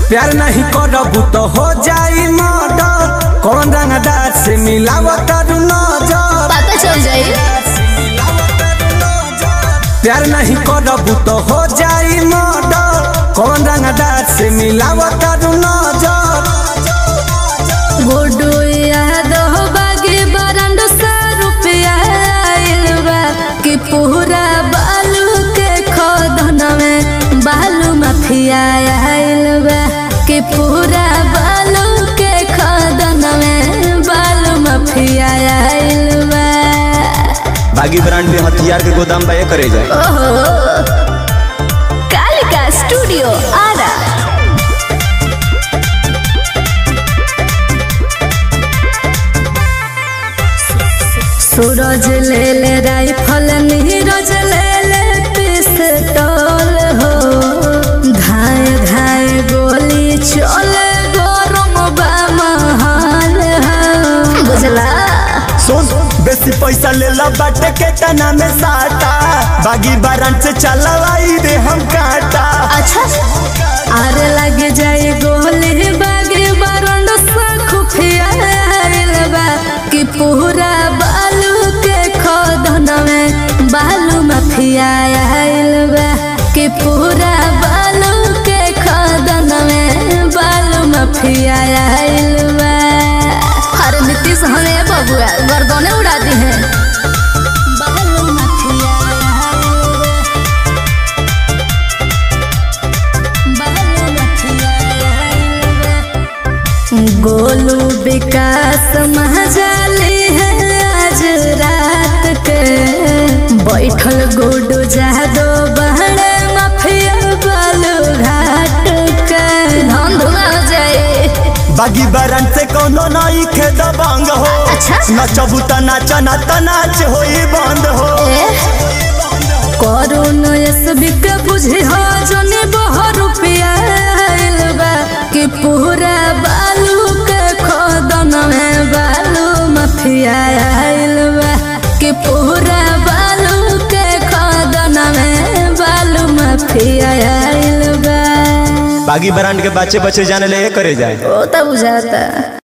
प्यार नहीं करबू तो हो जाई मर्डर कौन रंगदार से मिलावत नजर पता चल जाई प्यार नहीं करबू तो हो जाई मर्डर कौन रंगदार से मिलावत नजर गुड्डू याद हो बागी बरंड सा रुपया आइल बा कि पूरा बालू के खोदन में बालू माफिया आइल बा कि पूरा बालू के खोदन में बालू माफिया आइल बा बागी ब्रांड में हथियार के गोदाम बा करे जाए ओहो कालिका स्टूडियो आरा सूरज ले ले राइफल नीरज ले ले पिस्तौल हो धाए धाए गोली चले गरम बा महल हो बुझला सुन बेसी पैसा ले ला बाटे के तना में साटा बागी बारन से चलवाई दे हम काटा अच्छा आरे लग जाए गोली बागे बरंड सा खुफिया आइल बा कि पूरा बालू के खोदन में बालू माफिया आइल बा कि पूरा बालू के खोदन में बालू माफिया आइल बा अरे नीतीश हमें बबुआ गर्दने उड़ा दी है बालू माफिया आइल बा गोलू विकास महाजाली है आज रात के बैठल गुडू जादो बहरे माफिया बालू घाट के धन धुआ हो जाए बागी बारन से कोनो नई खे दबंग हो अच्छा। नचबू त नाच ना त नाच होई बंद हो करुण एसबी के बुझे हो जने बह रुपया आइल बा कि पूरा बालू के खोदन में बालू माफिया आइल बा कि पूरा बालू के खोदन में बालू माफिया आइल बा बागी ब्रांड के बच्चे बच्चे जाने ले करे जाए ओ तब बुझाता